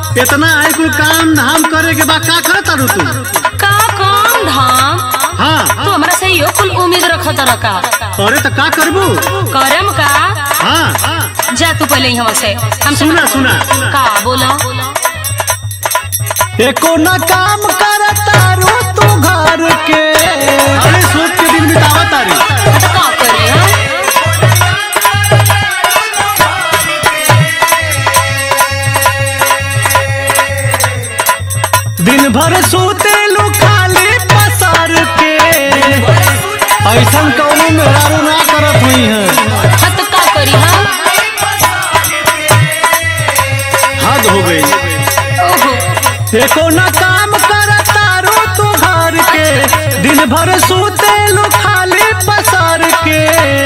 इतना आई कुल काम धाम करे के बाद का करत तारू तू का काम धाम हाँ तू हमरा से यो कुल उम्मीद रखत रखा अरे तो का करबू करम का हाँ जा तू पहले यहाँ से हम सुना सुना का बोला एको न काम कर तारू तू घर के अरे सोच के दिन बितावा तारी तो का करे हाँ? दिन भर सोते लू खाली पसार के ऐसन कौनो मेहरारू ना करत हुई है हाँ तो का करी हाँ हद हो गई ओहो एको न काम कर तारू तू घर के दिन भर सोते लू खाली पसार के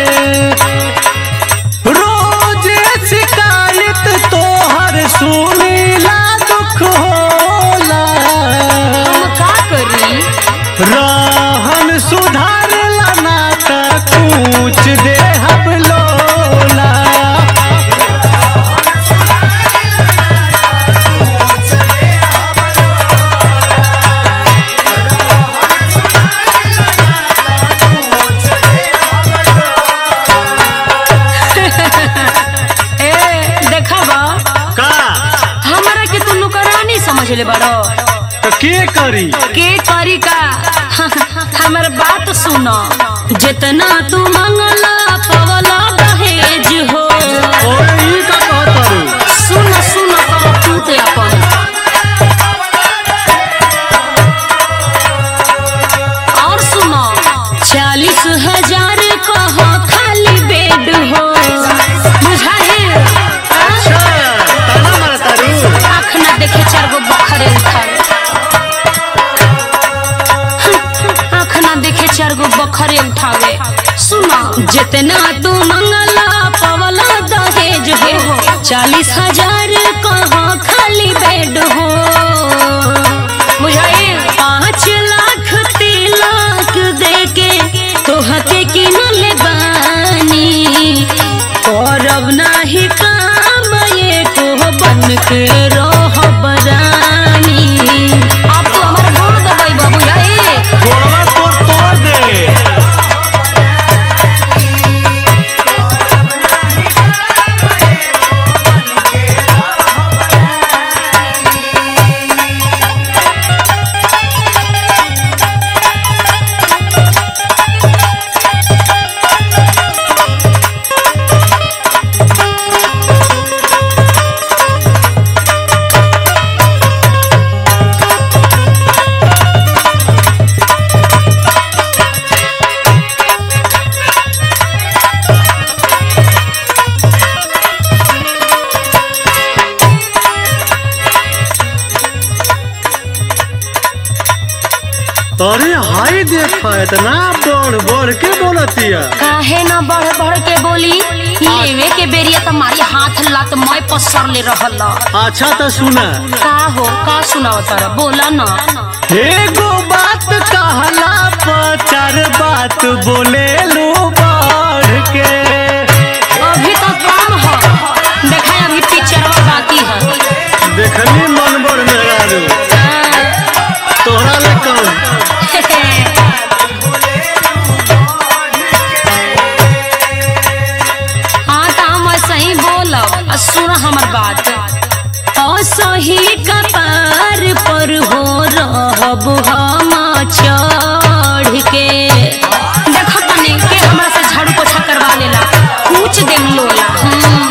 रोज शिकायत तोहर सुनीला दुख होला हम का करी रहन सुधारला ना त कुछ देहब लोला ए देखा बा का हमरा के तू नुकरानी समझ ले बड़ो तो के करी के करी का हमर बात सुनो जितना तू मंगला पवला दहेज हो ओए ई का कहत तारू सुन सुन कर तू ते अपन और सुनो चालीस हजार कह खाली बेड हो बुझा है अच्छा ताना मारा तारू आँख ना देखे चार गो बखरे उठावे आँख ना देखे चार गो बखरे उठावे सुना जितना तू मंगला पवला दहेज हो चालीस हजार कहाँ खाली बेड हो बुझाए पाँच लाख तिलक दे के तोहके किनले बानी करब नाही काम ये को बन के रह बरानी अब तो हमार गोड़ दबाई बाबू याए गोड़वा तोड़ तोड़ दे अरे हाय देखा इतना बढ़ बढ़ के बोलतिया काहे ना बढ़ बढ़ के बोली लेवे के बेरिया तुम्हारी हाथ लात मैं पसर ले रहल अच्छा तो सुना का हो का सुनाव तारा बोला ना एगो बात कहला पर चार बात बोले लो बढ़ के अभी तो कम हो देखा अभी पिक्चरवा बाकी है देखनी मन बड़ मेहरारू तोहरा ले कौन हाँ तो हम सही बोलब आ सुन हमर बात असही कपार पर हो रहब हम चढ़ के देखो तनी के हमरा से झाड़ू पोछा करवा लेला पूछ देम लोला हम्म।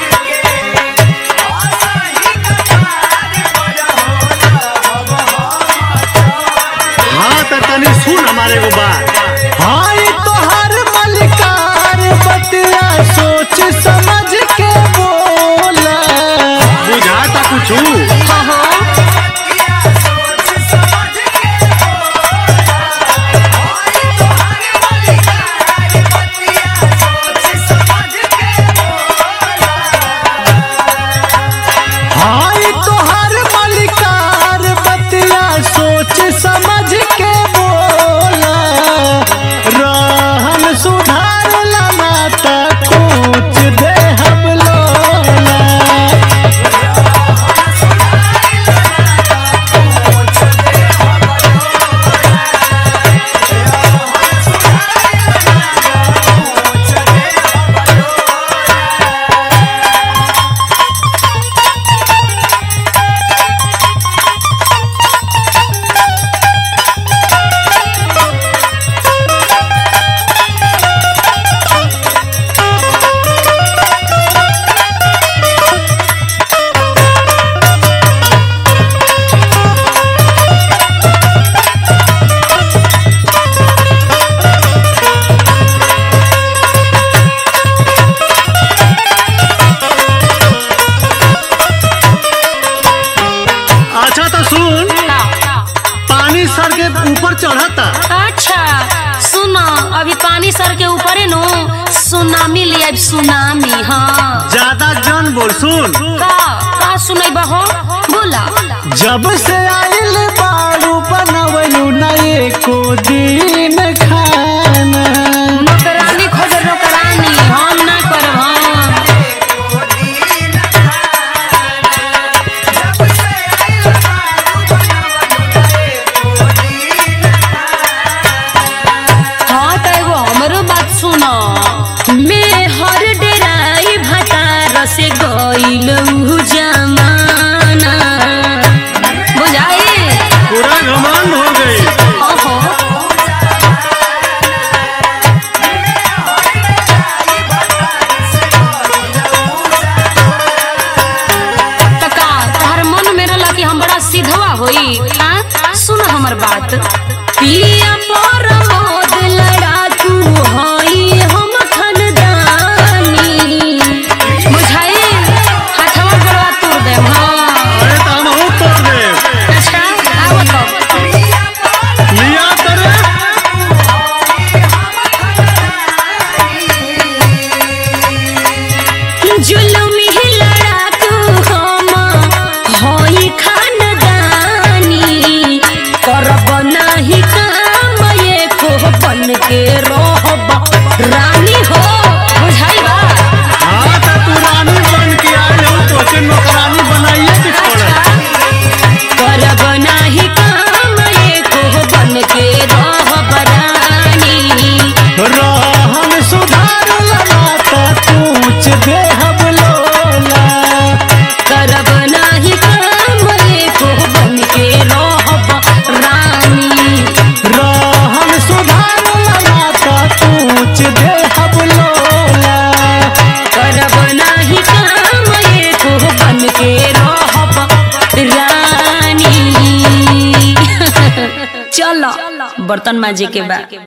हाँ तो तनी सुन हमारे को बात हाय तोहर मलिकार बतिया सोच समझ के बोला बुझाता कुछ हाँ हो हाय तोहर मलिकार बतिया सोच समझ के बोला चढ़ता अच्छा सुनो अभी पानी सर के ऊपर है नो सुनामी लिया सुनामी हाँ ज्यादा जन बोल सुन का का सुनई बहो बोला जब से आइल बारू बनवलू ना एको दिन खाना नौकरानी खोज नौकरानी हम ना करब हम हाँ तो एगो हमरो बात सुनो मैं हर डेराई भतार से गइल उ जमाना बुझाई पूरा घमंड हो गई ओहो त का तोहर मन में रहला कि हम बड़ा सीधवा होई हाँ सुन हमर बात पिया पर मोद लड़ाकू होई हम खानदानी बुझाई हाथवा गड़वा तोड़ देम हाँ अरे तो हम हूँ तोड़ दे अच्छा आओ तब लिया करे जुलुम ही लड़ाकू हम होई खानदानी करब नाही काम ये को बन के रहब रानी हो बुझाई बा हाँ तो तू रानी बन के आई हो तो के नौकरानी बनाइए के छोड़ करब नाही काम ये को बन के रहब रानी रहन सुधार लगा तो पूछ देहब लोला करब नाही काम ये को बन के रहब रानी रहन सुधार लगा तो पूछ देहब लोला करब नाही काम ये को बन के रहब रानी चलो बर्तन माजे के बाद